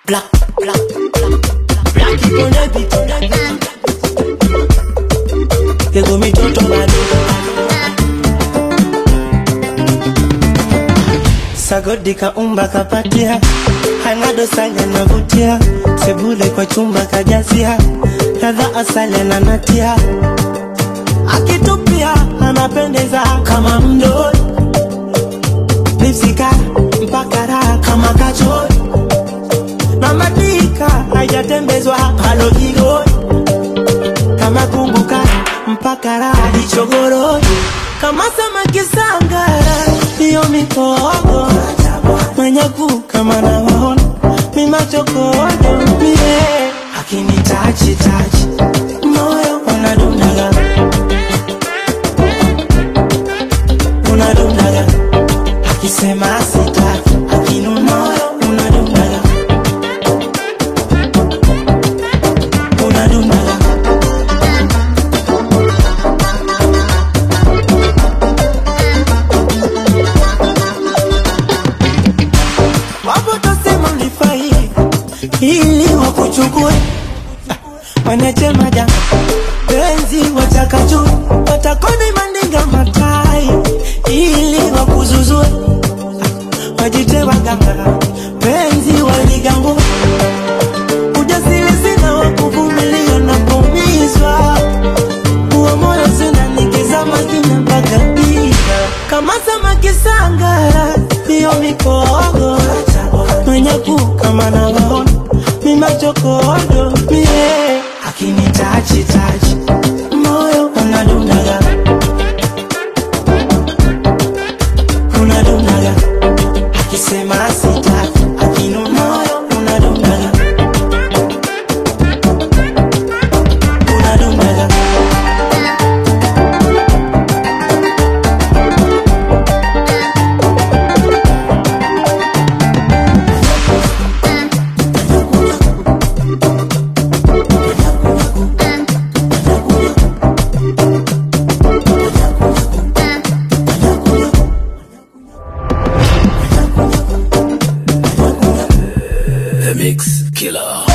Black, black, black, black on the beat, on the beat. They go me toto bado. Sagodi kaumba kapatia, hana dosari anavutia, sebule kwa chumba kajazia, ladha asali ananatia, akitupia anapendeza kama mdoi, lipsika mpaka raha kama kachori na madika hajatembezwa halo igoi kama kumbuka mpaka raha ichogoroi kama samaki sangara ndiyo mikogo mwenye kuu kama nawaona mimachokodo mie akinitachi tachi moyo unadundaga unadundaga akisema sitaki akinu moyo unadundaga unadundaga wapo tasema ulifai ili wakuchukue wanachema janga penzi watakatu watakoni mandinga matai ili wakuzuzue wajite waganga penzi waligangu ujasiri sina wa kuvumilia na kuumizwa huo moyo sina nikizama kina mpaka piga kama samaki sangara ndiyo mikogo mwenye kuu kama nawaona mimachokodo mie akinitachi tachi moyo unadundaga unadundaga akisema sitaki akinu moyo unadundaga unadundaga The Mix Killer.